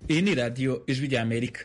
iyi ni radiyo ijwi rya amerika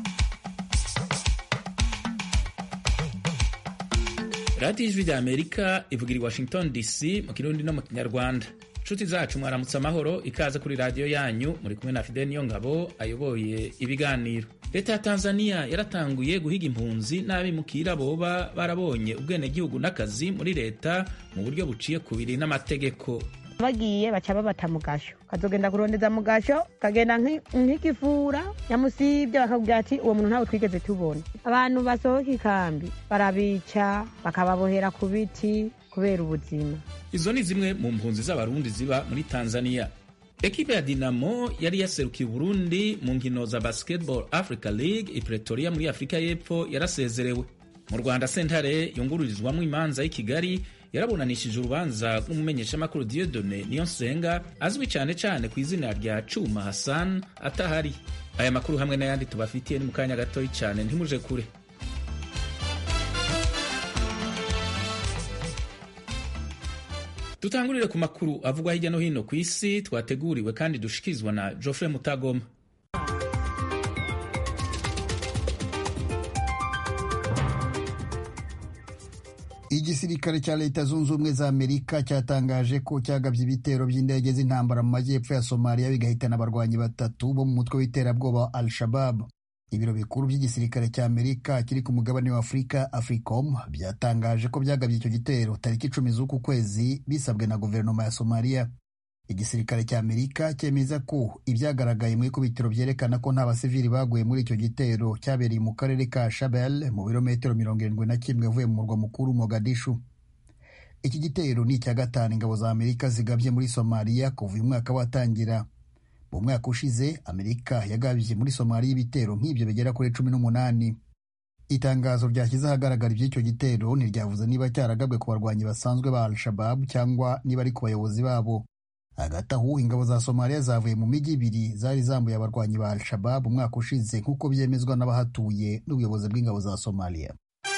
radiyo ijwi rya amerika ivugira i washington dc mu kirundi no mu kinyarwanda inshuti zacu mwaramutse amahoro ikaze kuri radiyo yanyu muri kumwe na fidel niyo ngabo ayoboye ibiganiro leta ya tanzania yaratanguye guhiga impunzi n'abimukira boba barabonye ubwenegihugu n'akazi muri leta mu buryo buciye kubiri n'amategeko bagiye baca babata mu gasho kazogenda kurondeza mu gasho kagenda nk'igifura nyamusibye bakabwira ati uwo muntu ntawe twigeze tubona abantu basohoka ikambi barabica bakababohera ku biti kubera ubuzima izo ni zimwe mu mpunzi z'abarundi ziba muri tanzania ekipe ya dinamo yari yaserukiye uburundi mu nkino za basketball africa league i pretoria muri afurika y'epfo yarasezerewe mu rwanda sentare yungururizwamo imanza y'i kigali yarabunanishije urubanza rw'umumenyeshamakuru Dieudonne Niyonsenga azwi cyane cyane ku izina rya Cuma Hassan atahari. Aya makuru hamwe n'ayandi tubafitiye ni mu kanya gatoya cyane ntimuje kure. Dutangurire ku makuru avugwa hirya no hino ku isi twateguriwe kandi dushikirizwa na Geoffrey Mutagoma. igisirikare cya leta zunze ubumwe za amerika cyatangaje ko cyagabye ibitero by'indege z'intambara mu majyepfo ya somaliya bigahitana abarwanyi batatu bo mu mutwe w'iterabwoba wa al shabab ibiro bikuru by'igisirikare cya amerika kiri ku mugabane wa afurika africom byatangaje ko byagabye icyo gitero tariki icumi z'uku kwezi bisabwe na guverinoma ya somaliya igisirikare cya amerika cyemeza ko ibyagaragaye mu ikubitiro byerekana ko nta basivili baguye muri icyo gitero cyabereye mu karere ka shabel mu birometero mirongo irindwi na kimwe uvuye mu murwa mukuru mogadishu iki gitero ni icya gatanu ingabo za amerika zigabye muri somaliya kuva uyu mwaka watangira mu mwaka ushize amerika yagabye muri somaliya ibitero nk'ibyo bigera kuri cumi n'umunani itangazo ryashyize ahagaragara iby'icyo gitero ntiryavuze niba cyaragabwe ku barwanyi basanzwe ba al-shabab cyangwa niba ari ku bayobozi babo hagati aho ingabo za somaliya zavuye mu mijyi ibiri zari zambuye abarwanyi ba al-shabab umwaka ushize nk'uko byemezwa n'abahatuye n'ubuyobozi bw'ingabo za somaliya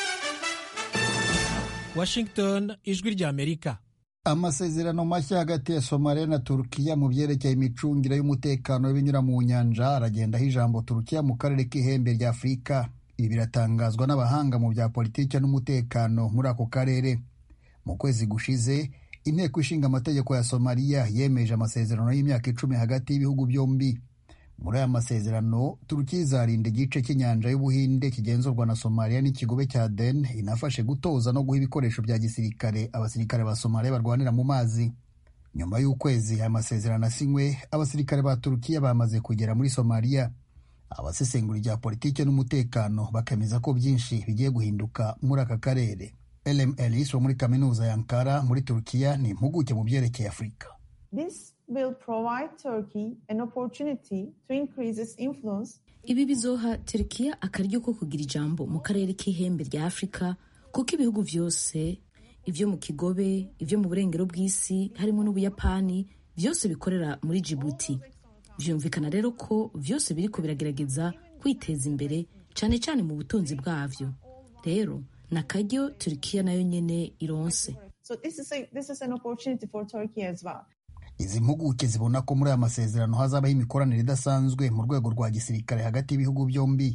washington ijwi rya amerika amasezerano mashya hagati ya somaliya na turukiya mu byerekeye imicungire y'umutekano w'ibinyura mu nyanja aragendaho ijambo turukiya mu karere k'ihembe rya afurika ibi biratangazwa n'abahanga mu bya politiki n'umutekano muri ako karere mu kwezi gushize inteko ishinga amategeko ya somaliya yemeje amasezerano y'imyaka icumi hagati y'ibihugu byombi muri aya masezerano turukiya izarinda igice cy'inyanja y'ubuhinde kigenzurwa na somaliya n'ikigobe cya den inafashe gutoza no guha ibikoresho bya gisirikare abasirikare ba somaliya barwanira mu mazi nyuma y'ukwezi aya masezerano asinywe abasirikare ba turukiya bamaze kugera muri somaliya abasesengura ibya politiki n'umutekano bakemeza ko byinshi bigiye guhinduka muri aka karere Elem Elis wo muri kaminuza ya Ankara muri Turukiya ni impuguke mu byerekeye Afurika. Ibi bizoha Turukiya akaryo ko kugira ijambo mu karere k'ihembe rya Afurika kuko ibihugu byose ibyo mu kigobe ibyo mu burengero bw'isi harimo n'Ubuyapani byose bikorera muri Djibouti. Vyumvikana rero ko byose biriko biragerageza kwiteza imbere cyane cyane mu butunzi bwavyo. Rero na karyo Turkiya nayo nyene ironse so izi mpuguke zibona ko muri aya masezerano hazabaho imikoranire idasanzwe mu rwego rwa gisirikare hagati y'ibihugu byombi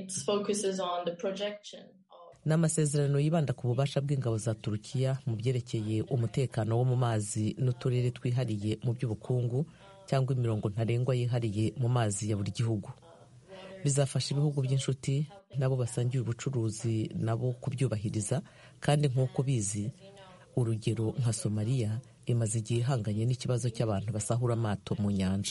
ni amasezerano yibanda ku bubasha bw'ingabo za turukiya mu byerekeye umutekano wo mu mazi n'uturere twihariye mu by'ubukungu cyangwa imirongo ntarengwa yihariye mu mazi ya buri gihugu bizafasha ibihugu by'inshuti nabo basangiye ubucuruzi nabo kubyubahiriza kandi nk'uko bizi urugero nka somaliya imaze igihe ihanganye n'ikibazo cy'abantu basahura amato mu nyanja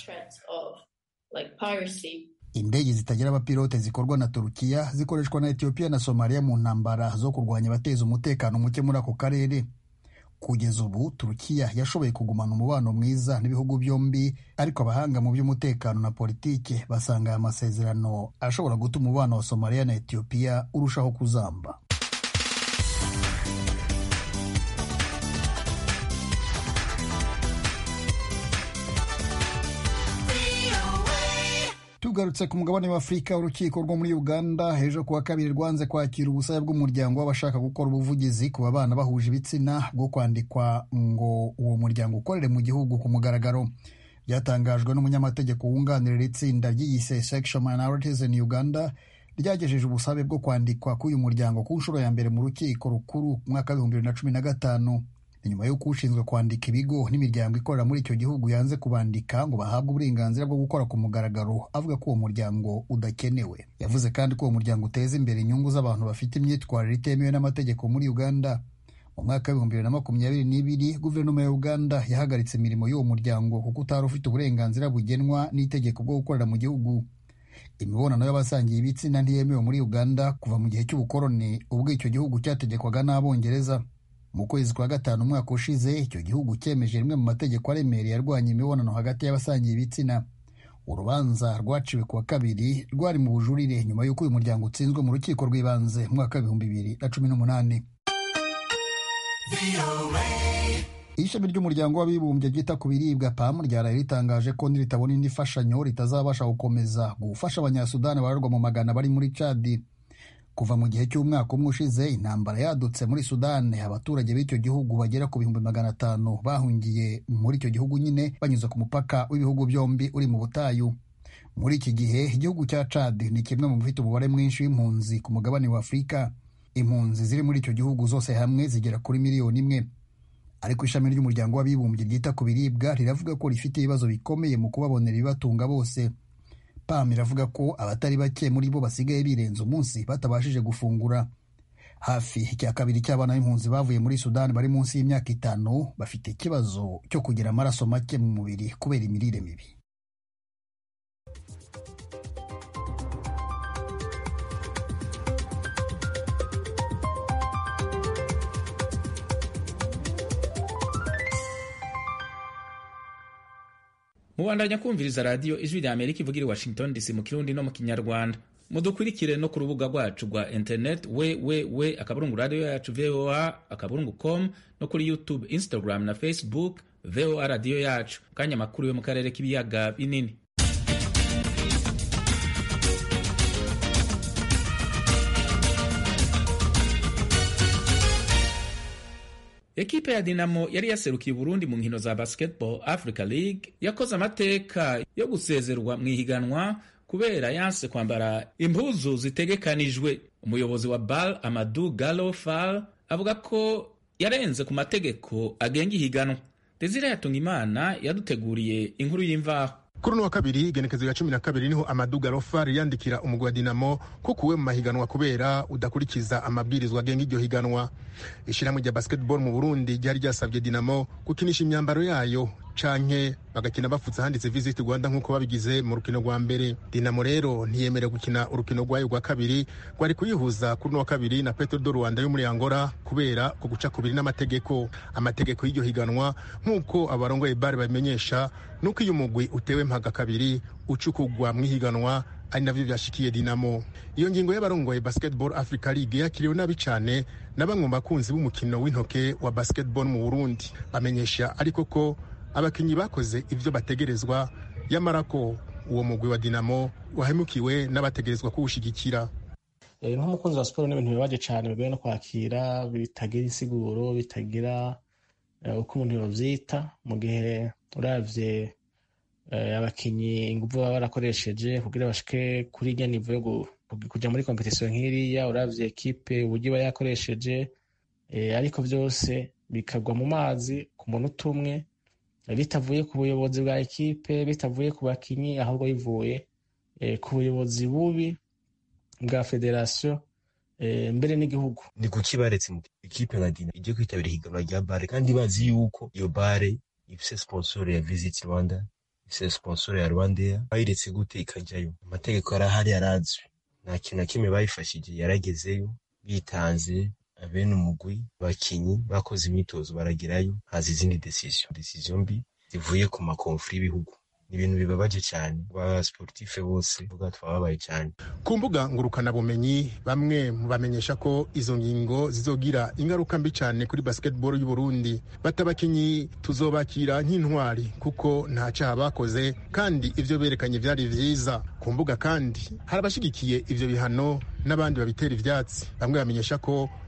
indege zitagira abapilote zikorwa na turukiya zikoreshwa na etiyopiya na somaliya mu ntambara zo kurwanya abateza umutekano muke muri ako karere kugeza ubu turukiya yashoboye kugumana umubano mwiza n'ibihugu byombi ariko abahanga mu by'umutekano na politike basanga aya masezerano ashobora gutuma umubano wa somaliya na etiyopiya urushaho kuzamba tugarutse ku mugabane wa afurika urukiko rwo muri uganda hejuru kuwa kabiri rwanze kwakira ubusabe bw'umuryango w'abashaka gukora ubuvugizi ku babana bahuje ibitsina bwo kwandikwa ngo uwo muryango ukorere mu gihugu ku mugaragaro byatangajwe n'umunyamategeko wunganira itsinda ry'iyise Sexual Minorities in Uganda ryagejeje ubusabe bwo kwandikwa k'uyu muryango ku nshuro ya mbere mu rukiko rukuru mu mwaka w'ibihumbi bibiri na cumi na gatanu ni nyuma y'uko ushinzwe kwandika ibigo n'imiryango ikorera muri icyo gihugu yanze kubandika ngo bahabwe uburenganzira bwo gukora ku mugaragaro avuga ko uwo muryango udakenewe yavuze kandi ko uwo muryango uteza imbere inyungu z'abantu bafite imyitwarire itemewe n'amategeko muri uganda mu mwaka w'ibihumbi bibiri na makumyabiri n'ibiri guverinoma ya uganda yahagaritse imirimo y'uwo muryango kuko utari ufite uburenganzira bugenwa n'itegeko bwo gukorera mu gihugu imibonano y'abasangiye ibitsina ntiyemewe muri uganda kuva mu gihe cy'ubukoroni ubwo icyo gihugu cyategekwaga n'abongereza mu kwezi kwa gatanu umwaka ushize icyo gihugu cyemeje rimwe mu mategeko aremereye arwanya imibonano hagati y'abasangiye ibitsina urubanza rwaciwe kuwa kabiri rwari mu bujurire nyuma y'uko uyu muryango utsinzwe mu rukiko rw'ibanze mu mwaka w'ibihumbi bibiri na cumi n'umunani ishami ry'umuryango w'abibumbye ryita ku biribwa pam ryaraye ritangaje ko niritabona indi fashanyo ritazabasha gukomeza gufasha abanyasudani bararwa mu magana bari muri cadi kuva mu gihe cy'umwaka umwe ushize intambara yadutse muri sudani abaturage b'icyo gihugu bagera ku bihumbi magana atanu bahungiye muri icyo gihugu nyine banyuze ku mupaka w'ibihugu byombi uri mu butayu muri iki gihe igihugu cya cadi ni kimwe mu bifite umubare mwinshi w'impunzi ku mugabane wa afurika impunzi ziri muri icyo gihugu zose hamwe zigera kuri miliyoni imwe ariko ishami ry'umuryango w'abibumbye ryita ku biribwa riravuga ko rifite ibibazo bikomeye mu kubabonera ibibatunga bose pam iravuga ko abatari bake muri bo basigaye birenze umunsi batabashije gufungura hafi icya kabiri cy'abana b'impunzi bavuye muri sudani bari munsi y'imyaka itanu bafite ikibazo cyo kugira amaraso make mu mubiri kubera imirire mibi mubandanya kumviriza radiyo ijwi rya amerika ivugira i washington dc mu kirundi no mu kinyarwanda mudukurikire no ku rubuga rwacu rwa internet we we we akaburungu radiyo yacu voa akaburungu com no kuri youtube instagram na facebook voa radiyo yacu kanya amakuru yo mu karere k'ibiyaga binini ekipe ya dinamo yari yaserukiye uburundi mu nkino za basketball africa league yakoze amateka yo gusezerwa mu ihiganwa kubera yanse kwambara impuzu zitegekanijwe umuyobozi wa bal amadu galo fal avuga ko yarenze ku mategeko agenga ihiganwa desire yatunga imana yaduteguriye inkuru y'imvaho kuri uno wa kabiri igenekezo ya cumi na kabiri niho amadu garofari yandikira umugwi wa dinamo ko kuwe mu mahiganwa kubera udakurikiza amabwirizwa agenga iryo higanwa ishyirahamwe rya basketball mu burundi ryari ryasabye dinamo gukinisha imyambaro yayo canke bagakina bafutse handitse visit rwanda nk'uko babigize mu rukino rwa mbere dinamo rero ntiyemerewe gukina urukino rwayo rwa kabiri rwari kuyihuza kuri uno wa kabiri na petro do rwanda yo muri angola kubera ko guca kubiri n'amategeko amategeko y'iryo higanwa nk'uko abarongoye bare babimenyesha nuko iyo umugwi utewe mpaga kabiri ucukugwa mu ihiganwa ari navyo vyashikiye dinamo iyo ngingo y'abarongoye basketball africa league yakiriwe nabi cane na bamwe mu bakunzi b'umukino w'intoke wa basketball mu burundi bamenyesha ariko ko abakinyi bakoze ivyo bategerezwa yamara ko uwo mugwi wa dinamo wahemukiwe n'abategerezwa kuwushigikira nk'umukunzi wa siporo n'ibintu bibabaje cyane bigoye no kwakira bitagira insiguro bitagira uko umuntu yovyita mu gihe uravye abakinyi ingufu baba barakoresheje kugira bashike kuri irya nivo yo kuja muri kompetisiyo nk'iriya uravye ekipe uburyo iba yakoresheje ariko vyose bikagwa mu mazi ku munota umwe bitavuye ku buyobozi bwa ekipe bitavuye ku bakinyi ahubwo bivuye ku buyobozi bubi bwa federasiyo mbere n'igihugu ni kuki baretse mu ekipe nka dina ijye kwitabira ihiganwa rya bare kandi bazi yuko iyo bare ifise sponsor ya visit rwanda ifise sponsor ya rwandair bayiretse gute ikajyayo amategeko arahari yarazwi nta kintu na kimwe bayifashije yaragezeyo bitanze abene umugwi abakinyi bakoze imyitozo baragerayo haza izindi decision decision mbi zivuye ku makonfuri y'ibihugu ni ibintu bibabaje cyane ba sportife bose vuga twababaye cyane ku mbuga ngurukanabumenyi bamwe bamenyesha ko izo ngingo zizogira ingaruka mbi cyane kuri basketball y'u Burundi batabakinyi tuzobakira nk'intwari kuko nta cyaha bakoze kandi ivyo berekanye vyari vyiza ku mbuga kandi hari abashigikiye ivyo bihano n'abandi babitera ivyatsi bamwe bamenyesha ko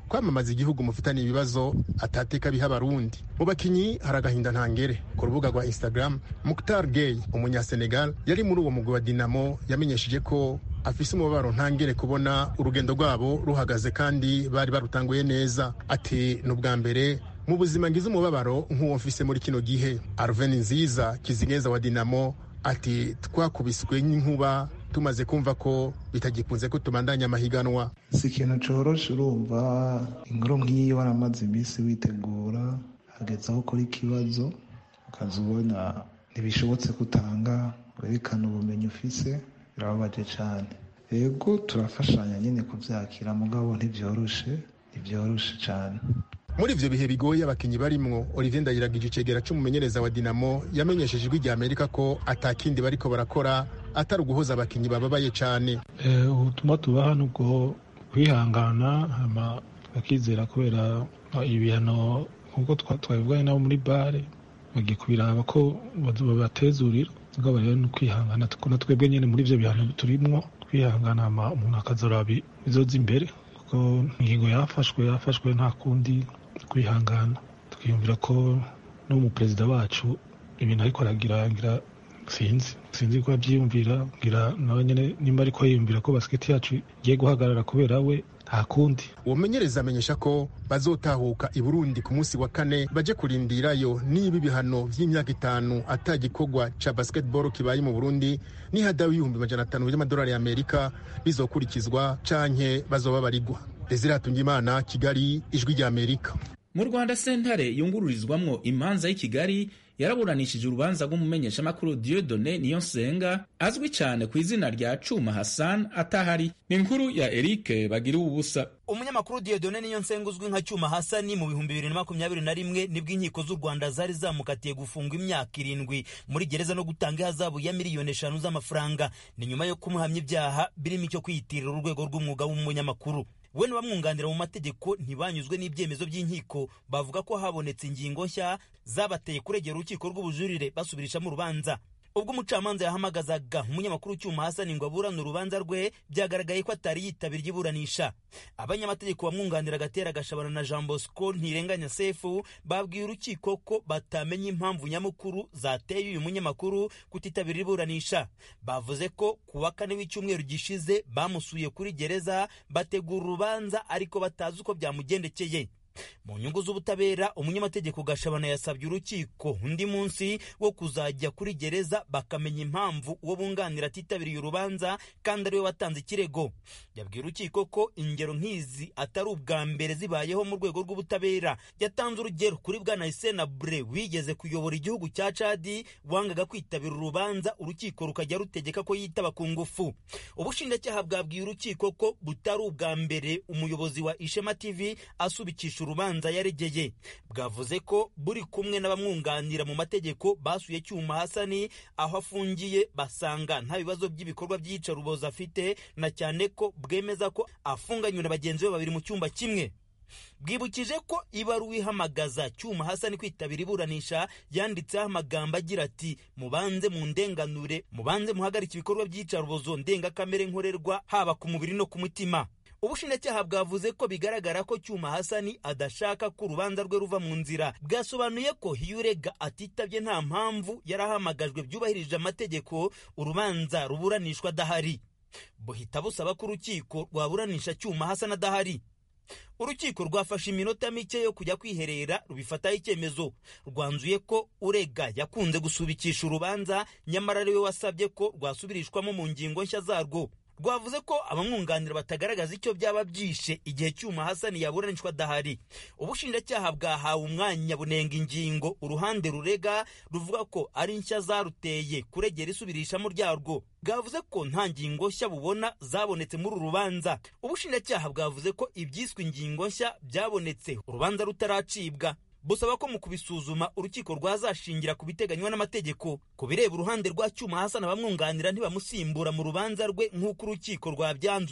kwamamaza igihugu mufitanye ibibazo atateka biha abarundi mu bakinyi hari agahinda ntangere ku rubuga rwa instagram muktar gay umunyasenegal yari muri uwo mugwi wa dinamo yamenyesheje ko afise umubabaro ntangere kubona urugendo rwabo ruhagaze kandi bari barutanguye neza ati ni ubwa mbere mu buzima ngize umubabaro nk'uwo mfise muri kino gihe arven nziza kizineza wa dinamo ati twakubiswe n'inkuba tumaze kumva ko bitagikunze ko tubandanya amahiganwa si ikintu coroshe urumva inkuru nk'iyi waramaze iminsi witegura hageze aho ukora ikibazo ukaza ubona ntibishobotse kutanga werekana ubumenyi ufise birababaje cyane yego turafashanya nyine kubyakira mugabo ntibyoroshe ntibyoroshe cyane muri ivyo bihe bigoye abakinyi barimwo olivier ndayiragije icegera c'umumenyereza wa dinamo yamenyesheje ijwi rya amerika ko atakindi bariko barakora atari uguhoza abakinyi bababaye cane ubutumwa tubaha ni ubwo kwihangana hama bakizera kubera ibihano nk'uko twabivuganye nabo muri bare bagiye kubiraba ko babatezurira mugabo rero ni ukwihangana na twebwe nyene muri ivyo bihano turimwo kwihangana hama umuntu akazoraba bizoza imbere kuko ingingo yafashwe yafashwe nta kundi kwihangana twiyumvira ko n'umuperezida wacu ibintu ariko aragira ngira sinzi sinzi ko abyiyumvira ngira nawe nyine nimba ariko yiyumvira ko basiketi yacu igiye guhagarara kubera we nta kundi uwo menyereza amenyesha ko bazotahuka i burundi ku munsi wa kane baje kurindirayo niba ibihano vy'imyaka itanu atagikorwa ca basketball kibaye mu burundi n'ihadawi y'ibihumbi majana atanu by'amadolari y'amerika bizokurikizwa canke bazoba barigwa desire hatungimana kigali ijwi rya amerika mu rwanda sentare yungururizwamwo imanza y'i kigali yaraburanishije urubanza rw'umumenyeshamakuru Dieudonne Niyonsenga azwi cyane ku izina rya Cuma Hassan atahari ni inkuru ya Eric bagira ubusa umunyamakuru Dieudonne Niyonsenga uzwi nka Cuma Hassan mu bihumbi bibiri na makumyabiri na rimwe nibwo inkiko z'u Rwanda zari zamukatiye gufungwa imyaka irindwi muri gereza no gutanga ihazabu ya miliyoni eshanu z'amafaranga ni nyuma yo kumuhamya ibyaha birimo icyo kwiyitirira urwego rw'umwuga w'umunyamakuru we n'abamwunganira mu mategeko ntibanyuzwe n'ibyemezo by'inkiko bavuga ko habonetse ingingo nshya zabateye kuregera urukiko rw'ubujurire basubirishamo urubanza ubwo umucamanza yahamagazaga umunyamakuru cyuma hasani ngo aburane urubanza rwe byagaragaye ko atari yitabira iburanisha abanyamategeko bamwunganira agatera gashabana na jean bosco ntirenganya sefu babwiye urukiko ko batamenya impamvu nyamukuru zateye uyu munyamakuru kutitabira iburanisha bavuze ko ku wa kane w'icyumweru gishize bamusuye kuri gereza bategura urubanza ariko batazi uko byamugendekeye mu nyungu z'ubutabera umunyamategeko gashabana yasabye urukiko undi munsi wo kuzajya kuri gereza bakamenya impamvu uwo bunganira atitabiriye urubanza kandi ariwe watanze ikirego yabwiye urukiko ko ingero nk'izi atari ubwa mbere zibayeho mu rwego rw'ubutabera yatanze urugero kuri bwana Hissène Habré wigeze kuyobora igihugu cya Chad wangaga kwitabira urubanza urukiko rukajya rutegeka ko yitaba ku ngufu ubushinjacyaha bwabwiye urukiko ko butari ubwa mbere umuyobozi wa Ishema TV asubikisha urubanza yaregeye bwavuze ko buri kumwe n'abamwunganira mu mategeko basuye cyuma hasani aho afungiye basanga nta bibazo by'ibikorwa by'iyicarubozo afite na cyane ko bwemeza ko afunganywe na bagenzi be babiri mu cyumba kimwe bwibukije ko ibaruwa ihamagaza cyuma hasani kwitabira iburanisha yanditseho amagambo agira ati mubanze mu ndenganure mubanze muhagarike ibikorwa by'iyicarubozo ndengakamere nkorerwa haba ku mubiri no ku mutima ubushinjacyaha bwavuze ko bigaragara ko cyuma hasani adashaka ko urubanza rwe ruva mu nzira bwasobanuye ko iyo urega atitabye nta mpamvu yarahamagajwe byubahirije amategeko urubanza ruburanishwa adahari buhita busaba ko urukiko rwaburanisha cyuma hasani adahari urukiko rwafashe iminota mike yo kujya kwiherera rubifataho icyemezo rwanzuye ko urega yakunze gusubikisha urubanza nyamara ariwe wasabye ko rwasubirishwamo mu ngingo nshya zarwo rwavuze ko abamwunganira batagaragaza icyo byaba byishe igihe cyuma hasani yaburanishwa adahari ubushinjacyaha bwahawe umwanya bunenga ingingo uruhande rurega ruvuga ko ari nshya zaruteye kuregera isubirishamo ryarwo bwavuze ko nta ngingo nshya bubona zabonetse muri uru rubanza ubushinjacyaha bwavuze ko ibyiswe ingingo nshya byabonetse urubanza rutaracibwa busaba ko mu kubisuzuma urukiko rwazashingira ku biteganywa n'amategeko ku bireba uruhande rwa cyuma hasana abamwunganira ntibamusimbura mu rubanza rwe nk'uko urukiko rwabyanzuye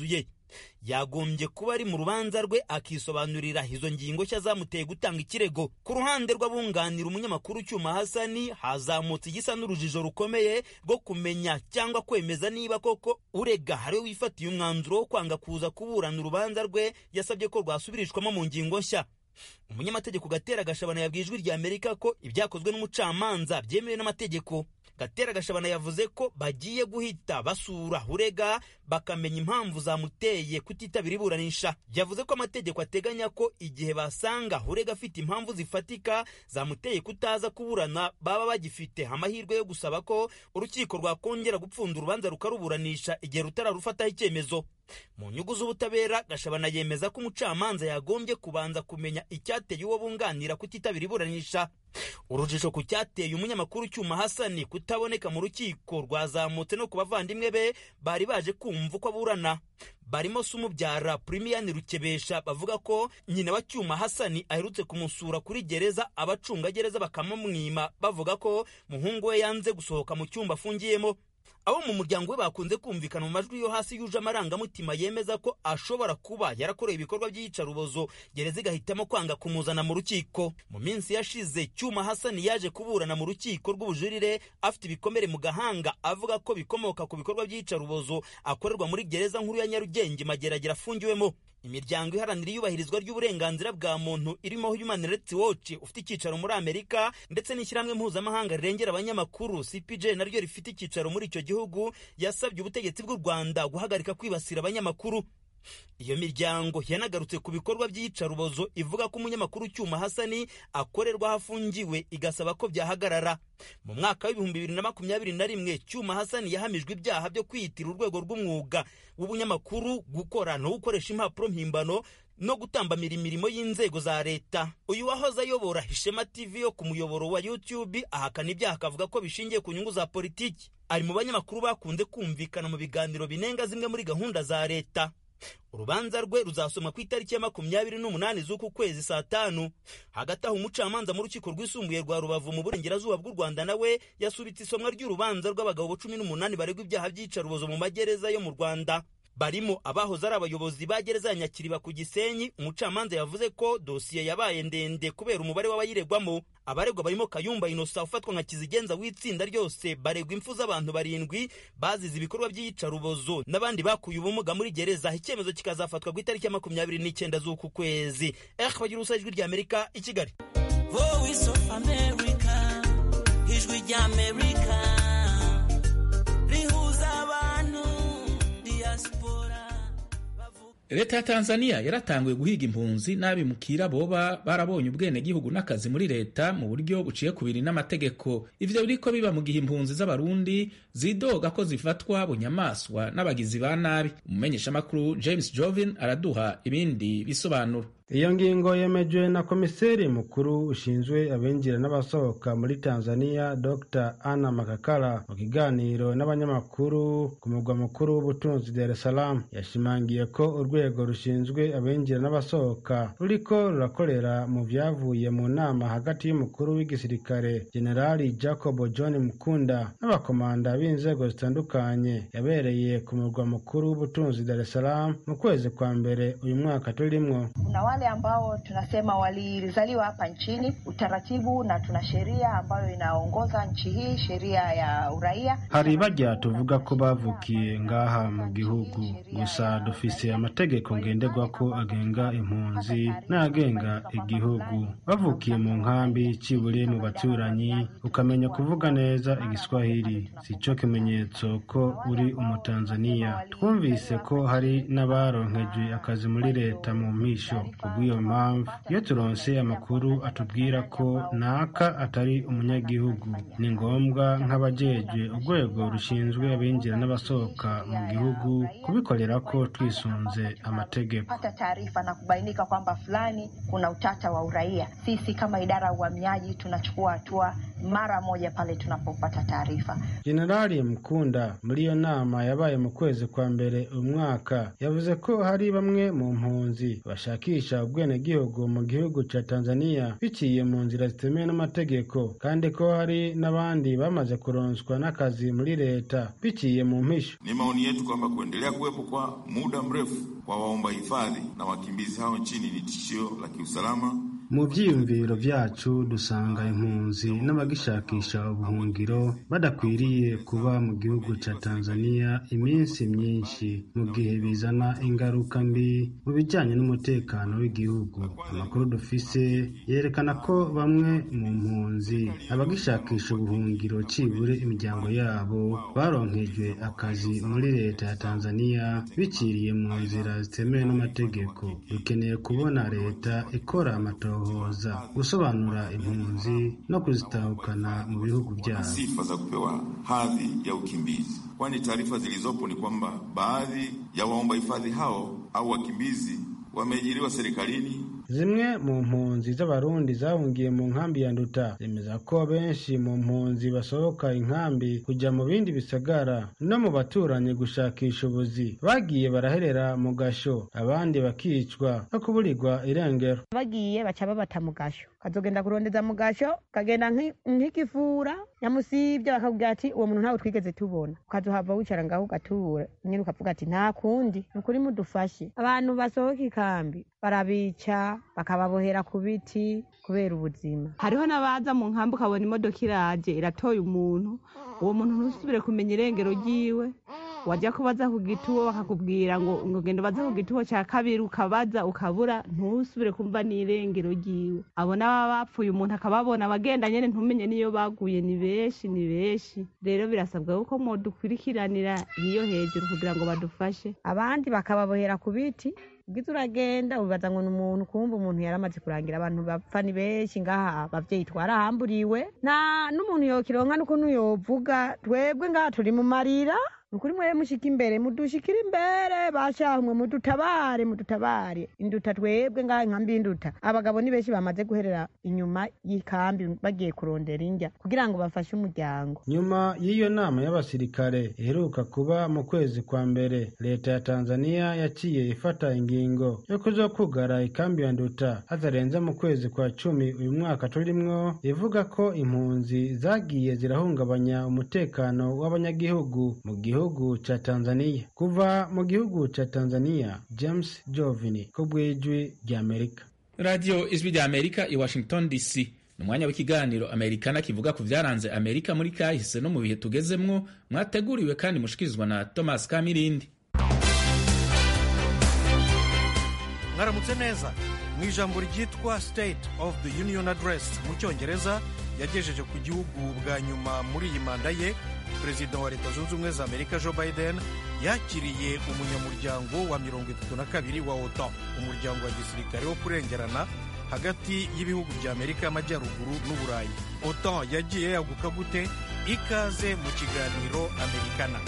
yagombye kuba ari mu rubanza rwe akisobanurira izo ngingo nshya zamuteye gutanga ikirego ku ruhande rw'abunganira umunyamakuru cyuma hasani hazamutse igisa n'urujijo rukomeye rwo kumenya cyangwa kwemeza niba koko urega ariwe wifatiye umwanzuro wo kwanga kuza kuburana urubanza rwe yasabye ko rwasubirishwamo mu ngingo nshya umunyamategeko gatera gashabana yabwiye ijwi rya amerika ko ibyakozwe n'umucamanza byemewe n'amategeko gatera gashabana yavuze ko bagiye guhita basura urega bakamenya impamvu zamuteye kutitabira iburanisha yavuze ko amategeko ateganya ko igihe basanga urega afite impamvu zifatika zamuteye kutaza kuburana baba bagifite amahirwe yo gusaba ko urukiko rwakongera gupfunda urubanza rukaruburanisha igihe rutararufataho icyemezo mu nyungu z'ubutabera gashabana yemeza ko umucamanza yagombye kubanza kumenya icyateye uwo bunganira kutitabira iburanisha urujijo ku cyateye umunyamakuru cyuma hasani kutaboneka mu rukiko rwazamutse no ku bavandimwe be bari baje kumva uko aburana barimo se umubyara purimiyani rukebesha bavuga ko nyina wa cyuma hasani aherutse kumusura kuri gereza abacungagereza bakamumwima bavuga ko muhungu we yanze gusohoka mu cyumba afungiyemo abo mu muryango we bakunze kumvikana mu majwi yo hasi yuje amarangamutima yemeza ko ashobora kuba yarakoreye ibikorwa by'iyicarubozo gereza igahitamo kwanga kumuzana mu rukiko mu minsi yashize cyuma hasani yaje kuburana mu rukiko rw'ubujurire afite ibikomere mu gahanga avuga ko bikomoka ku bikorwa by'iyicarubozo akorerwa muri gereza nkuru ya nyarugenge mageragere afungiwemo imiryango iharanira iyubahirizwa ry'uburenganzira bwa muntu irimo Human Rights Watch ufite icyicaro muri Amerika ndetse n'ishyirahamwe mpuzamahanga rirengera abanyamakuru CPJ naryo rifite icyicaro muri icyo gihugu yasabye ubutegetsi bw'u Rwanda guhagarika kwibasira abanyamakuru iyo miryango yanagarutse ku bikorwa by'iyicarubozo ivuga ko umunyamakuru cyuma hasani akorerwa aho afungiwe igasaba ko byahagarara mu mwaka w'ibihumbi bibiri na makumyabiri na rimwe cyuma hasani yahamijwe ibyaha byo kwiyitira urwego rw'umwuga w'ubunyamakuru gukora no gukoresha impapuro mpimbano no gutambamira imirimo y'inzego za leta uyu wahoze ayobora ishema tv yo ku muyoboro wa youtube ahakana ibyaha akavuga ko bishingiye ku nyungu za politiki ari mu banyamakuru bakunze kumvikana mu biganiro binenga zimwe muri gahunda za leta urubanza rwe ruzasomwa ku itariki ya makumyabiri n'umunani z'uku kwezi saa tanu hagati aho umucamanza mu rukiko rwisumbuye rwa rubavu mu burengerazuba bw'u rwanda nawe yasubitse isomwa ry'urubanza rw'abagabo cumi n'umunani baregwa ibyaha by'iyicarubozo mu magereza yo mu rwanda barimo abahoze ari abayobozi ba gereza ya nyakiriba ku gisenyi umucamanza yavuze ko dosiye yabaye ndende kubera umubare w'abayiregwamo abaregwa barimo kayumba inosa ufatwa nka kizigenza w'itsinda ryose baregwa impfu z'abantu barindwi bazize ibikorwa by'iyicarubozo n'abandi bakuye ubumuga muri gereza icyemezo kikazafatwa ku itariki ya makumyabiri n'icyenda z'uku kwezi eh bagira ubusa ijwi ry'amerika i kigali voice of america ijwi ry'amerika rihuza abantu leta ya tanzania yaratanguye guhiga impunzi n'abimukira boba barabonye ubwenegihugu n'akazi muri leta mu buryo buciye ku biri n'amategeko ivyo biriko biba mu gihe impunzi z'abarundi zidoga ko zifatwa bunyamaswa n'abagizi ba nabi umumenyeshamakuru james jovin araduha ibindi bisobanuro iyo ngingo yemejwe na komiseri mukuru ushinzwe abinjira n'abasohoka muri tanzania dr anna makakala mu kiganiro n'abanyamakuru ku mugwa mukuru w'ubutunzi dar es salaam yashimangiye ko urwego rushinzwe abinjira n'abasohoka ruriko rurakorera mu vyavuye mu nama hagati y'umukuru w'igisirikare generali jacob john mukunda n'abakomanda b'inzego zitandukanye yabereye ku mugwa mukuru w'ubutunzi dar es salaam mu kwezi kwa mbere uyu mwaka turimwo wale ambao tunasema walizaliwa hapa nchini utaratibu na tuna sheria ambayo inaongoza nchi hii sheria ya uraia hari barya tuvuga ko bavukiye ngaha mu gihugu gusa dufise amategeko ngenderwako agenga impunzi n'agenga igihugu bavukiye mu nkambi cibure mu baturanyi ukamenya kuvuga neza igiswahili sico kimenyetso ko uri umutanzaniya twumvise ko hari n'abaronkejwe akazi muri leta mu mpisho kubw'iyo mpamvu iyo turonse amakuru atubwira ko naka atari umunyagihugu ni ngombwa nk'abajejwe urwego rushinzwe abinjira n'abasohoka mu gihugu kubikorera ko twisunze amategeko pata taarifa na kubainika kwamba fulani kuna utata wa uraia sisi kama idara ya uhamiaji tunachukua hatua mara moja pale tunapopata taarifa. Jenerali Mkunda muri iyo nama yabaye mu kwezi kwa mbere umwaka yavuze ko hari bamwe mu mpunzi bashakisha ubwenegihugu mu gihugu ca Tanzania biciye mu nzira zitemewe n'amategeko kandi ko hari n'abandi bamaze kuronswa n'akazi muri leta biciye mu mpisho. Ni maoni yetu kwamba kuendelea kuwepo kwa muda mrefu kwa waomba hifadhi na wakimbizi hao nchini ni tishio la kiusalama mu vyiyumviro vyacu dusanga impunzi n'abagishakisha ubuhungiro badakwiriye kuba mu gihugu ca Tanzania iminsi myinshi mu gihe bizana ingaruka mbi mu bijanye n'umutekano w'igihugu amakuru dufise yerekana ko bamwe mu mpunzi abagishakisha ubuhungiro cibure imiryango yabo baronkejwe akazi muri leta ya Tanzania biciriye mu nzira zitemewe n'amategeko dukeneye kubona leta ikora amatora kuhoza gusobanura impunzi no kuzitahukana mu bihugu byabo. Sifa za kupewa hadhi ya ukimbizi, kwani taarifa zilizopo ni kwamba baadhi ya waomba hifadhi hao au wakimbizi wameajiriwa serikalini zimwe mu mpunzi z'abarundi zahungiye mu nkambi ya nduta zemeza ko benshi mu mpunzi basohoka inkambi kujya mu bindi bisagara no mu baturanyi gushakisha ubuzi bagiye baraherera mu gasho abandi bakicwa no kuburirwa irengero bagiye baca babata mu gasho kazogenda kurondeza mu gasho kagenda nk'ikifura nyamusibye bakakubwira ati uwo muntu ntawe twigeze tubona ukazohava wicara ngaho ugatura nyine ukavuga ati nta kundi ni ukuri mudufashe abantu basohoka ikambi barabica bakababohera ku biti kubera ubuzima hariho n'abaza mu nkambi ukabona imodoka iraje iratoye umuntu uwo muntu ntusubire kumenya irengero ryiwe wajya kubaza ku gituwo bakakubwira ngo ngogenda ubaze ku gituwo cya kabiri ukabaza ukabura ntusubire kumva n'irengero ryiwe abo n'ababa bapfuye umuntu akababona abagenda nyine ntumenye n'iyo baguye ni benshi ni benshi rero birasabwa ko mudukurikiranira iyo hejuru kugira ngo badufashe abandi bakababohera ku biti ubwiza uragenda ubibaza ngo ni umuntu kumva umuntu yaramaze kurangira abantu bapfa ni benshi ngaha abavyeyi twarahamburiwe nta n'umuntu yokironka n'ukuntu yovuga twebwe ngaha turi mu marira nukuri mwe mushika imbere mudushikira imbere bashaha mwe mudutabare mudutabare induta twebwe ngaha inkambi y'induta abagabo ni benshi bamaze guherera inyuma y'ikambi bagiye kurondera indya kugira ngo bafashe umuryango nyuma y'iyo nama y'abasirikare iheruka kuba mu kwezi kwa mbere leta ya tanzania yaciye ifata ingingo yo kuzokugara ikambi ya nduta hatarenze mu kwezi kwa cumi uyu mwaka turimwo ivuga ko impunzi zagiye zirahungabanya umutekano w'abanyagihugu mu gihugu gihugu cha Tanzania. Kuva mu gihugu cha Tanzania, James Jovini ku bw'ijwi ry'Amerika. Radio Ijwi ry'Amerika i Washington DC. Ni umwanya w'ikiganiro Amerikana kivuga ku vyaranze Amerika muri kahise no mu bihe tugezemwo, mwateguriwe kandi mushikirizwa na Thomas Kamirindi. mwaramutse neza mu ijambo ryitwa state of the union address mu cyongereza yagejeje ku gihugu bwa nyuma muri iyi manda ye perezida wa leta zunze ubumwe za amerika joe biden yakiriye umunyamuryango wa mirongo itatu na kabiri wa otan umuryango wa gisirikare wo kurengerana hagati y'ibihugu bya amerika y'amajyaruguru n'uburayi otan yagiye yaguka gute ikaze mu kiganiro amerikana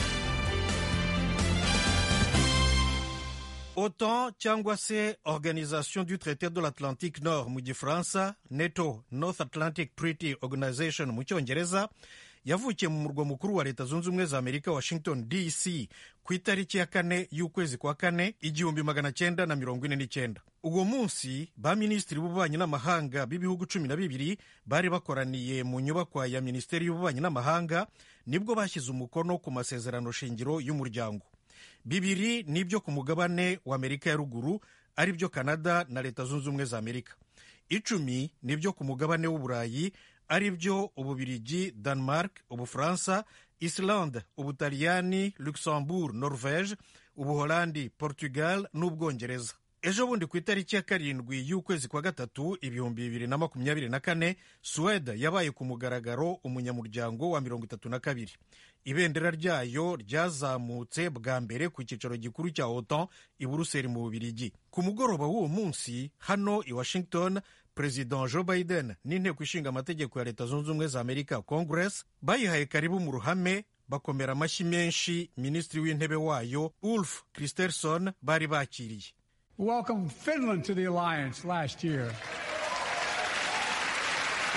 otan cyangwa se organisation du traité de l'atlantique nord mu gifaransa neto north atlantic treaty organization mu cyongereza yavukiye mu murwa mukuru wa leta zunze ubumwe za amerika washington dc ku itariki ya kane y'ukwezi kwa kane igihumbi magana cyenda na mirongo ine n'icyenda uwo munsi ba minisitiri b'ububanyi n'amahanga b'ibihugu cumi na bibiri bari bakoraniye mu nyubakwa ya minisiteri y'ububanyi n'amahanga nibwo bashyize umukono ku masezerano shingiro y'umuryango bibiri nibyo ku mugabane wa amerika ya ruguru ari byo kanada na leta zunze ubumwe za amerika icumi nibyo ku mugabane w'uburayi ari byo ububirigi denmark ubufaransa islande ubutaliyani luxembourg norvege ubuholandi portugal n'ubwongereza ejo bundi ku itariki ya karindwi y'ukwezi kwa gatatu ibihumbi bibiri na makumyabiri na kane suwede yabaye ku mugaragaro umunyamuryango wa mirongo itatu na kabiri ibendera ryayo ryazamutse bwa mbere ku cyicaro gikuru cya otan i buruseli mu bubirigi ku mugoroba w'uwo munsi hano i washington perezida joe biden n'inteko ishinga amategeko ya leta zunze ubumwe za amerika congress bayihaye karibu mu ruhame bakomera amashyi menshi minisitiri w'intebe wayo ulf kristersson bari bakiriye welcomed Finland to the alliance last year.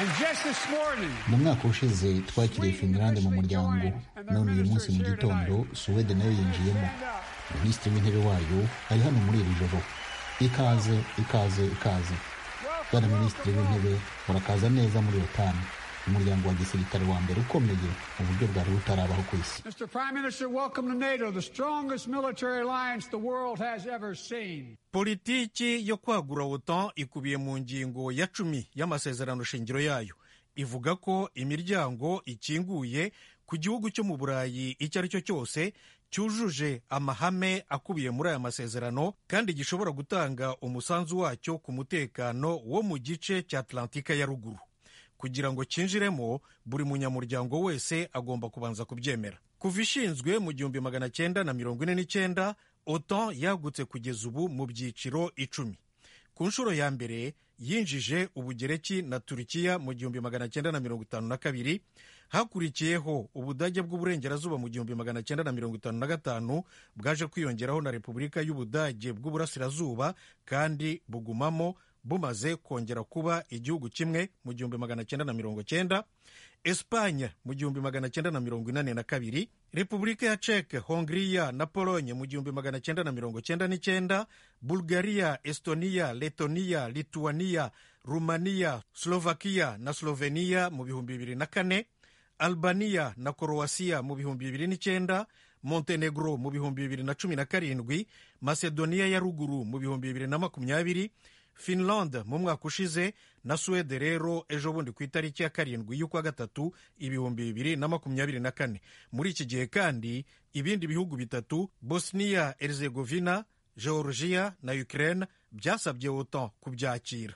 mu mwaka ushize twakiriye finland mu muryango none uyu munsi mu gitondo suwede nayo yinjiyemo minisitiri w'intebe wayo ari hano muri iri joro ikaze ikaze ikaze bwana minisitiri w'intebe murakaza neza muri otani umuryango wa gisirikare wa mbere ukomeye mu buryo bwari butarabaho ku isi Mr. Prime Minister, welcome to NATO, the strongest military alliance the world has ever seen. politiki yo kwagura otan ikubiye mu ngingo ya cumi y'amasezerano shingiro yayo ivuga ko imiryango ikinguye ku gihugu cyo mu burayi icyo ari cyo cyose cyujuje amahame akubiye muri aya masezerano kandi gishobora gutanga umusanzu wacyo ku mutekano wo mu gice cya atlantika ya ruguru kugira ngo cyinjiremo buri munyamuryango wese agomba kubanza kubyemera kuva ishinzwe mu gihumbi magana cyenda na mirongo ine n'icyenda otan yagutse kugeza ubu mu byiciro icumi ku nshuro ya mbere yinjije ubugereki na turukiya mu gihumbi magana cyenda na mirongo itanu na kabiri hakurikiyeho ubudage bw'uburengerazuba mu gihumbi magana cyenda na mirongo itanu na gatanu bwaje kwiyongeraho na repubulika y'ubudage bw'uburasirazuba kandi bugumamo bumaze kongera kuba igihugu kimwe mu gihumbi magana cyenda na mirongo cyenda esipanye mu gihumbi magana cyenda na mirongo inani na kabiri repubulika ya ceke hongiriya na polonye mu gihumbi magana cyenda na mirongo cyenda n'icyenda bulgaria estoniya letoniya lituaniya rumaniya slovakiya na sloveniya mu bihumbi bibiri na kane albaniya na korowasiya mu bihumbi bibiri n'icyenda montenegro mu bihumbi bibiri na cumi na karindwi masedoniya ya ruguru mu bihumbi bibiri na makumyabiri finland mu mwaka ushize na suwede rero ejo bundi ku itariki ya karindwi y'ukwa gatatu ibihumbi bibiri na makumyabiri na kane muri iki gihe kandi ibindi bihugu bitatu bosnia herzegovina georgia na ukraine byasabye otan kubyakira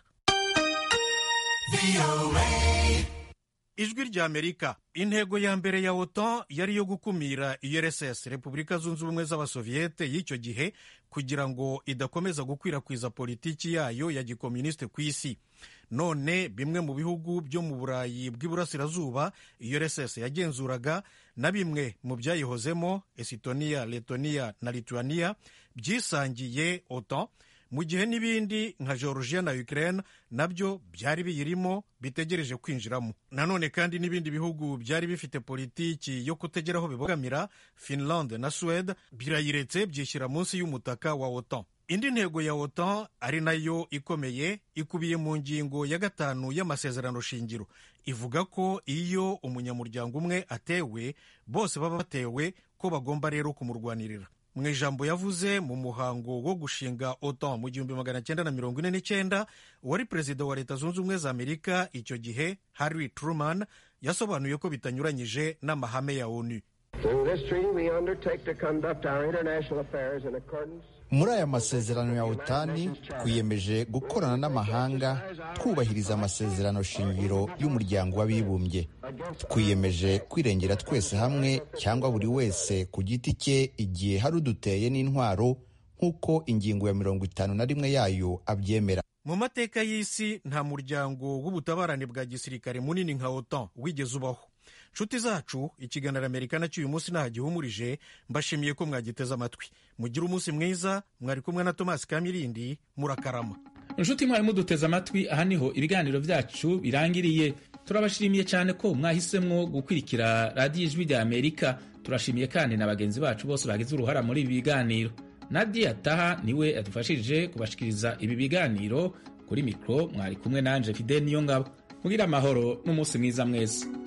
ijwi rya amerika intego ya mbere ya otan yari iyo gukumira urss repubulika zunze ubumwe z'abasoviyete y'icyo gihe kugira ngo idakomeza gukwirakwiza politiki yayo ya gikomunisite ku isi none bimwe mu bihugu byo mu burayi bw'iburasirazuba urss yagenzuraga na bimwe mu byayihozemo esitoniya letoniya na lituaniya byisangiye otan mu gihe n'ibindi nka georgia na ukraine nabyo byari biyirimo bitegereje kwinjiramo nanone kandi n'ibindi bihugu byari bifite politiki yo kutagera aho bibogamira finland na suwede birayiretse byishyira munsi y'umutaka wa otan indi ntego ya otan ari nayo ikomeye ikubiye mu ngingo ya gatanu y'amasezerano shingiro ivuga ko iyo umunyamuryango umwe atewe bose baba batewe ko bagomba rero kumurwanirira mu ijambo yavuze mu muhango wo gushinga otan mu gihumbi magana cyenda na mirongo ine n'icyenda uwari perezida wa leta zunze ubumwe za amerika icyo gihe harry truman yasobanuye ko bitanyuranyije n'amahame ya onu muri aya masezerano ya otani twiyemeje gukorana n'amahanga twubahiriza amasezerano shingiro y'umuryango w'abibumbye twiyemeje kwirengera twese hamwe cyangwa buri wese ku giti cye igihe hari uduteye n'intwaro nk'uko ingingo ya mirongo itanu na rimwe yayo abyemera mu mateka y'isi nta muryango w'ubutabarane bwa gisirikare munini nka otan wigeze ubaho nshuti zacu ikiganiro amerika nacyo uyu munsi ntagihumurije mbashimiye ko mwagiteze amatwi mugire umunsi mwiza mwari kumwe na tomasi kamirindi murakarama inshuti mwari muduteze amatwi aha niho ibiganiro byacu birangiriye turabashimiye cyane ko mwahisemo gukurikira radiyo ijwi rya amerika turashimiye kandi na bagenzi bacu bose bagize uruhara muri ibi biganiro nadia taha niwe yadufashije kubashikiriza ibi biganiro kuri mikoro mwari kumwe nanje fide niyo ngabo mugira amahoro n'umunsi mwiza mwese